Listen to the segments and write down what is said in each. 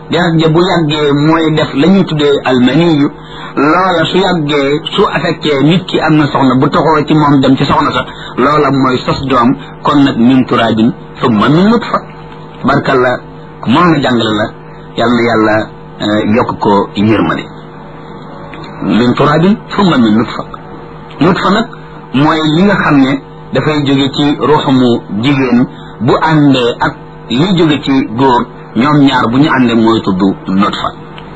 deret ja bu yàggee mooy def la ñuy tuddee almaniyu loola su yàggee su affecté nit ki am na soxna bu toxoo ci moom dem ci soxna sa loola mooy sos doom kon nag min turaabin summa min nutfa barkalla ku mën na jàngale la yal na yàlla yokk ko yërmande min turaabin summa min nutfa nutfa nag mooy li nga xam ne dafay jóge ci ruuxamu jigéen bu àndee ak li jóge ci góor ñoom ñaar bu ñu àndee mooy tudd nutfa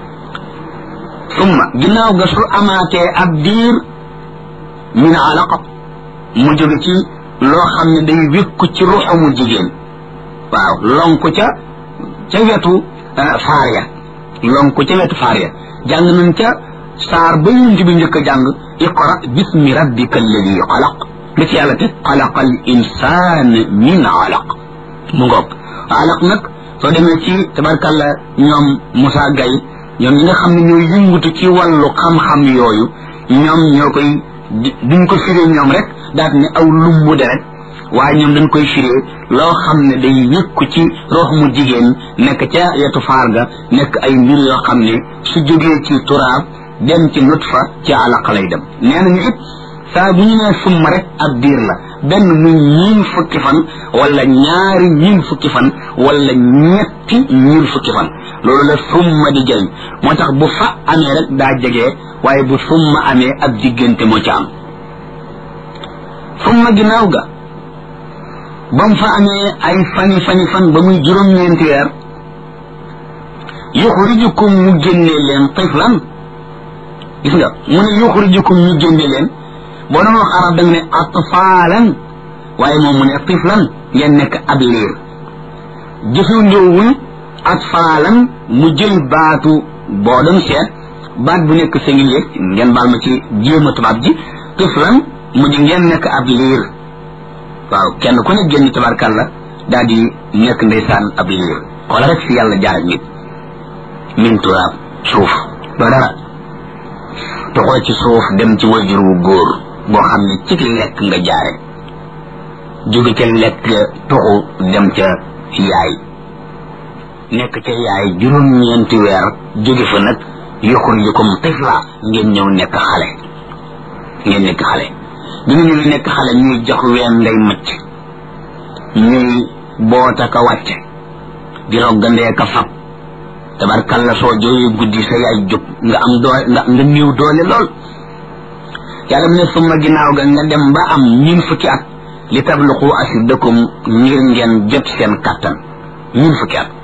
summa ginnaaw ga su amaatee ab diir min alaqa mu jóge ci loo xam ne day wékku ci ruuxamu jigéen waaw lonku ca ca wetu faar ya lonku ca wetu faar ya jàng nañ ca saar ba yunt bi njëkk a jàng iqra bismi rabbika alladi xalaq li ci yàlla te xalaqa al insaan min alaq mu ngoog alaq nag soo demee ci tabarkalla ñoom Moussa Gaye ñoom ñi nga xam ne ñooy yëngutu ci wàllu xam-xam yooyu ñoom ñoo koy duñ ko firee ñoom rek daat ne aw lumbu deret waaye ñoom dañ koy firee loo xam ne day yëkku ci rox mu jigéen nekk ca yetu faar ga nekk ay mbir yoo xam ne su jógee ci turaab dem ci nutfa ci alaq lay dem nee nañu it saa bu ñu nee summa rek ab diir la benn muy ñiin fukki fan wala ñaari ñiin fukki fan wala ñetti ñiin fukki fan loolu la summa di jëriñ moo tax bu fa amee rek daa jege waaye bu summa amee ab diggante moo ca am summa ginnaaw ga ba mu fa amee ay fani fani fan ba muy juróom-ñeenti weer yuxrijukum mu génnee leen tiflan gis nga mu ne yuxrijukum ñu génne leen boo doon wax arab da nga ne atfaalan waaye moom mu ne tiflan ngeen nekk ab liir jëfandoowul atfaalan mu jël baatu boo doon seet baat bu nekk singulier ngeen baal ma ci jéema tubaab ji tiflan mu di ngeen nekk ab liir waaw kenn ku ne génn tabarkàlla daal di nekk ndeysaan ab liir wala rek fi yàlla jaar nit min turaab suuf doo dara toxoo ci suuf dem ci wajur wu góor boo xam ne ci lekk nga jaare jóge ca lekk toxu dem ca yaay nekk ca yaay juróom-ñeenti weer jóge fa nag yuxrijukum tifla ngeen ñëw nekk xale ngeen nekk xale bi nga ñëwee nekk xale ñuy jox ween ngay macc ñuy boota ka wàcce di roggandee ka fab tabarkalla soo jooyee guddi sa yaay jóg nga am doole nga nga néew doole lool yàlla mu ne summa ginnaaw ga nga dem ba am ñin fukki at li tabluqu asidakum ngir ngeen jot seen kattan ñin fukki at